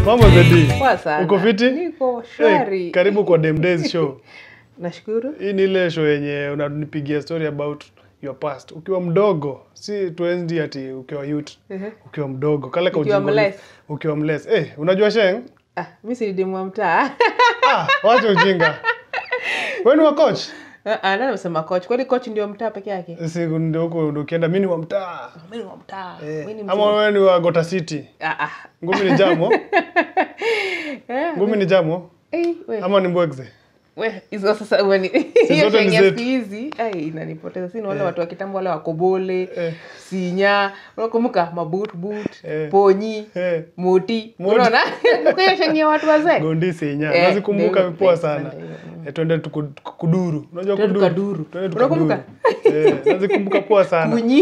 Mambo Zedi. Poa sana. Uko fiti? Niko shwari. Eh, karibu kwa Dem Days show. Nashukuru. Hii ni ile show yenye unanipigia story about your past. Ukiwa mdogo, si tuenzi ati ukiwa youth. Ehe. Ukiwa mdogo, kale ka Ukiwa ujinga- mless. Ukiwa mless. Eh, unajua Sheng? Ah, mimi si demu wa mtaa. Ah, wacha ujinga. Wewe ni wa coach? Ah, ah, nani amesema coach? Kwani coach ndio mtaa peke yake? Si ndio huko ndio ukienda mimi ni wa mtaa. Mimi ni wa mtaa. Eh, Mimi ni ama mzee. wewe ni wa Gota City. Ah ah. Ngumi ni jamo? Eh, Ngumi ni jamo? eh, we. Ama ni mbwegze? We, hizo sasa wewe ni hiyo zote ni Kenya zetu. siku hizi. Ai, inanipoteza. Sina wale watu wa kitambo wale wa Kobole, Eh. Sinya, unakumbuka mabut but, Eh. ponyi, Eh. moti. Moti. Unaona? Kwa hiyo shenye watu wazee. Gondi Senya. Eh, Nazikumbuka ndio, vipoa eh, sana. ndio, mm. Eh, twende tuku- kuduru. Unajua Twende kuduru? tukaduru. Twende Unakumbuka? tukaduru. Eh, nazikumbuka poa sana. kunyi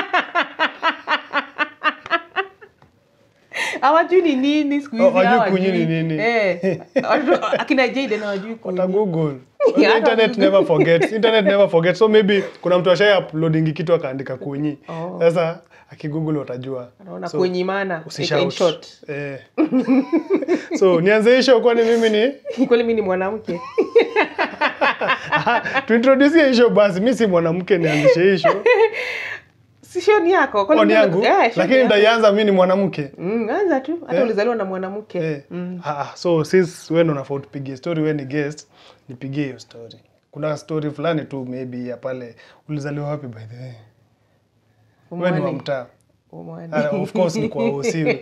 hawajui ni nini siku hizi Oh, hawajui hawajui. kunyi ni nini. Eh, watu- akina Jayden hawajui Wata kunyi. Google. Yeah, Internet hata- never forgets. Internet never forgets. So maybe kuna mtu ashai uploading kitu akaandika kunyi. Oh. Sasa akigoogle watajua. Anaona So, kunyi maana ika in Usishout. short. Eh. so nianze hii show kwani mimi ni kweli mi ni mwanamke tuintroduce hii show basi. Mimi si mwanamke nianzishe hii show. si shoni yako Kwani Kwani mi- yangu. Eh, shoni Lakini yako. ndaianza mimi ni mwanamke. Mm, anza tu hata Eh. ulizaliwa na mwanamke Eh. Mm. Ah, ah, so since wewe ndo unafaa utupigie story, wewe ni guest, nipigie hiyo story. Kuna story fulani tu maybe ya pale ulizaliwa wapi by the way? Wewe ni wa Umwani. mtaa. Umwani. Ah, of course ni kwa usiwe.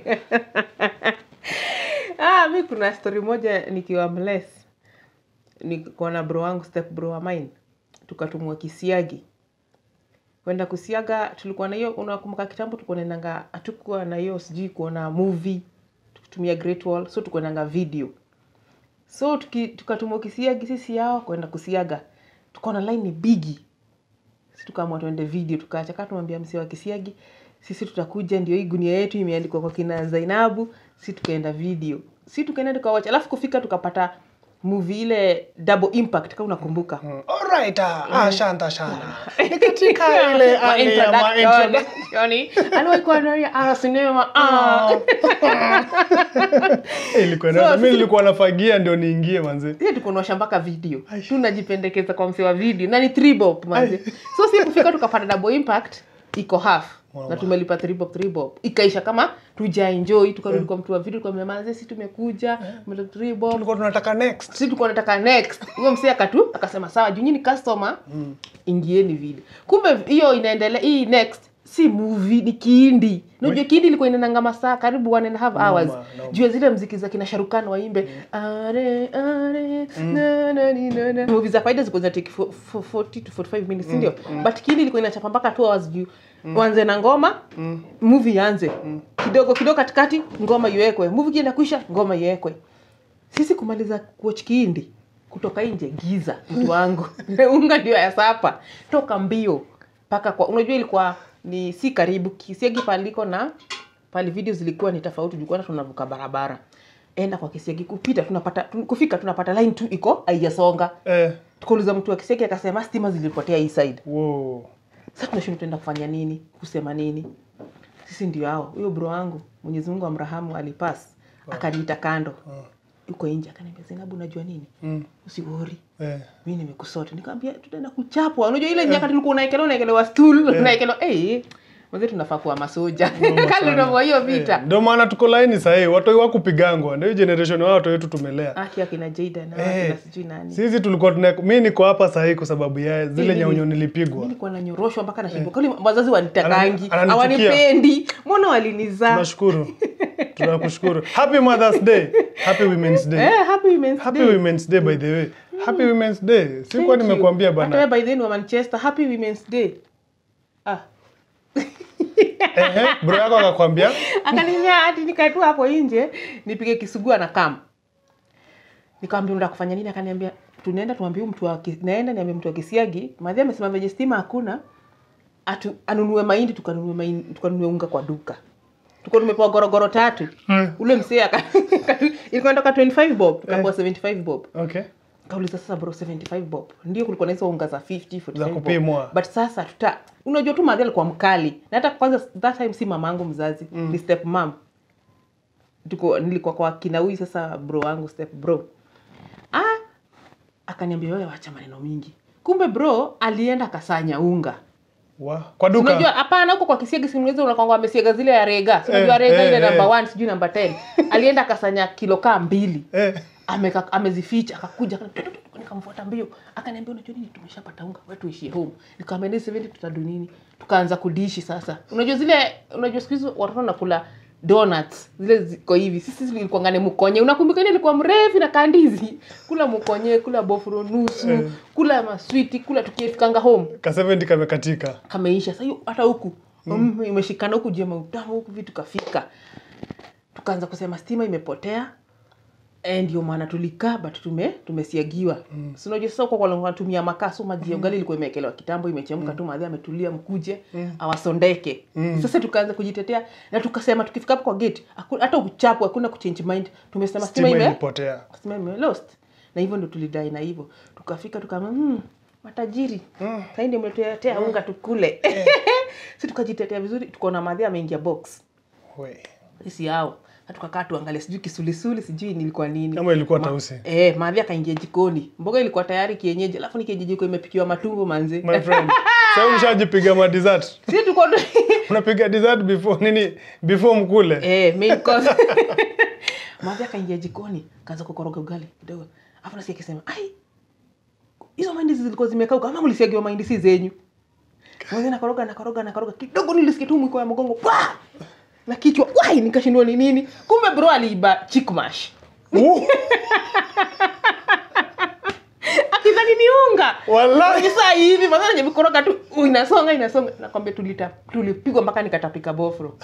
ah, mi kuna story moja nikiwa mles niko na bro wangu step bro wa mine tukatumwa kisiagi kwenda kusiaga tulikuwa na hiyo unakumbuka kitambo tulikuwa naendanga hatukuwa na hiyo sijui kuona movie tukitumia great wall so tukuendanga video so tuki- tukatumwa kisiagi sisi yao kwenda kusiaga tukaona line ni bigi si tukaamua tuende video tukaacha kaa tumwambia msee wa kisiagi sisi tutakuja ndio hii gunia yetu imeandikwa kwa kina zainabu si tukaenda video si tukaenda tukawacha alafu kufika tukapata movie ile double impact kama unakumbuka Mm. Alright, ah, ah, shanta shana. Ni katika ile Ma hali ya ma introduction. introduction. Aliwahi kuwa na ah, sinema ah. Eh, ilikuwa So, na mimi sisi- nilikuwa nafagia ndio niingie manze. Sisi tukunosha mpaka video tunajipendekeza kwa msee wa video na ni three bob manze so si kufika tukapata double impact iko half Wow. na tumelipa three bob three bob ikaisha kama tuja enjoy tukarudi kwa mtu wa video kwa manze si tumekuja tumelipa three bob Tulikuwa tunataka next. si tulikuwa nataka next huyo msee akatu akasema sawa juu nyinyi ni customer ingieni video kumbe hiyo inaendelea hii next si movie ni kiindi unajua kiindi ilikuwa inaenanga masaa karibu one and a half hours noma. juu ya zile mziki za kina sharukan waimbe are are na na ni na na movie za kawaida zilikuwa zinatake fo- fo- 40 to 45 minutes ndio but kiindi ilikuwa inachapa mpaka 2 hours juu wanze na ngoma movie ianze kidogo kidogo katikati ngoma iwekwe movie kienda kuisha ngoma iwekwe sisi kumaliza kuoch kiindi kutoka nje giza mtu wangu unga ndio ya sapa toka mbio mpaka kwa unajua ilikuwa ni si karibu kisiagi paliko na pale video zilikuwa ni tofauti jukuana tunavuka barabara enda kwa kisiagi kupita tunapata tun- kufika tunapata line tu iko haijasonga Eh, tukauliza mtu wa kisiagi akasema stima zilipotea hii side wow. sasa tunashinda tuenda kufanya nini kusema nini sisi ndio hao huyo bro wangu mwenyezi mungu amrahamu alipas akaniita kando yuko nje akaniambia zainabu unajua nini Mm. usiwori Eh. mi nimekusota nikamwambia tutaenda kuchapwa unajua ile nyakati tulikuwa unaekelewa unaekelewa stool unaekelewa eh mzee tunafaa kuwa masoja kali unavyo hiyo vita Eh, Ndio maana tuko laini sahii, watoi wakupigangwa, ndio hii generation wao watu wetu tumelea. aki akina Jada na Eh, akina sijui nani Sisi tulikuwa tuna mi niko hapa sahii kwa sababu ya zile Mimi- nyaunyo mi nilipigwa. nilikuwa nanyoroshwa mpaka nashindwa kwani wazazi wanitakangi Anani- ananichukia. hawanipendi mbona walinizaa Tunashukuru. Tunakushukuru. Happy Mother's Day. Happy Women's Day. eh happy women's Happy day Women's Day by the way. Happy Women's Day. Sikuwa Thank you. nimekuambia Hata bana. wewe by then wa Manchester happy women's day ah Ehe, bro yako akakwambia akaniambia hati nikae tu hapo nje nipige kisugua na kam nikamwambia unataka kufanya nini akaniambia tunaenda tuambie huyu mtu wa Ki- naenda niambie mtu wa kisiagi madhi amesema venye stima hakuna atu, anunue mahindi tukanunue mahindi tukanunue unga kwa duka tuko tumepewa gorogoro tatu Hmm. ule msee aka- ilikuwa inatoka 25 bob tukapewa 75 bob okay. kauliza sasa bro 75 bob ndio kulikuwa na hizo unga za 50 45 Za bob. kupimwa. but sasa tuta unajua tu madhi alikuwa mkali na hata kwanza that time si mamangu mzazi mm. ni step mam tuko nilikuwa kwa kina huyu sasa bro wangu step bro ah akaniambia wewe wacha maneno mingi kumbe bro alienda akasanya unga Wa, kwa duka unajua hapana huko kwa kisiagi simulizi unakwanga amesiaga zile ya rega Si unajua Eh, rega eh, ile eh. namba 1 sijui namba 10 alienda akasanya kilo kaa mbili eh, ameka amezificha akakuja akani- tutu, tutu, nikamfuata mbio akaniambia unajua nini tumeshapata unga wewe tuishie home nikamwambia ni 70 tutadu nini tukaanza kudishi sasa unajua zile unajua siku hizi watoto nakula donuts zile ziko hivi sisi zilikuwa ngane mkonye unakumbuka ile ilikuwa mrefu na kandizi kula mkonye kula bofuro nusu Eh. kula maswiti kula tukifikanga home ka 70 kamekatika kameisha sasa hiyo hata huku mm. imeshikana huku jema utamu huku vitu kafika tukaanza kusema stima imepotea Eh, ndio maana tulikaa but tume tumesiagiwa mm. si unajua sasa kwa kwa tumia makaa so maji ya ugali ilikuwa imewekelewa kitambo imechemka tu madhi ametulia mkuje awasondeke sasa tukaanza kujitetea na tukasema tukifika hapo kwa gate haku- hata uchapu hakuna kuchange mind tumesema stima stima ime ilipotea stima ime lost na hivyo ndo tulidai na hivyo tukafika tukama hmm, matajiri Mm. sahii ndio mletuletea unga tukule si tukajitetea vizuri tukaona madhi ameingia box We. sisi yao na tukakaa tuangalia sijui kisulisuli sijui nilikuwa nini kama ilikuwa tausi Eh, madhi akaingia jikoni mboga ilikuwa tayari kienyeji alafu ni kienyeji ilikuwa imepikiwa matumbo manzi my friend sasa umeshajipiga ma dessert si tuko unapiga dessert before nini before mkule eh, main course madhi akaingia jikoni kaanza kukoroga ugali kidogo alafu nasikia akisema ai hizo mahindi zilikuwa zimekauka ama mlisiagiwa mahindi si zenyu Mwanzo nakoroga nakoroga nakoroga kidogo nilisikia tu mwiko ya mgongo pa na kichwa wai nikashindwa ni nini kumbe bro aliiba chickmash Uh, akidhani ni unga wallahi saa hivi mazana nye vikoroga tu uh, inasonga inasonga nakwambia tulita tulipigwa mpaka nikatapika bofro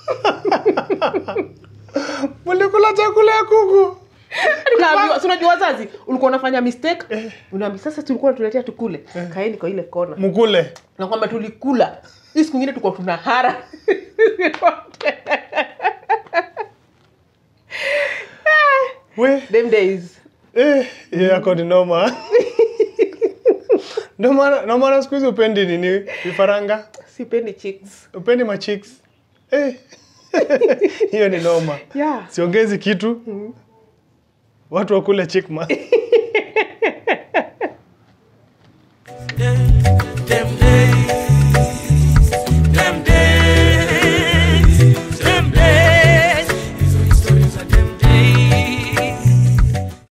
mlikula chakula ya kuku Tukaambiwa, si unajua wazazi ulikuwa unafanya mistake unaambia sasa tulikuwa tuletea tukule kaeni kwa ile kona mkule na kwamba tulikula hii siku ingine tulikuwa tuna hara we them days eh hiyo yako ni noma ndio maana ndio maana siku hizi upendi nini vifaranga sipendi chicks upendi machicks eh hiyo ni noma yeah siongezi kitu watu wakule chickma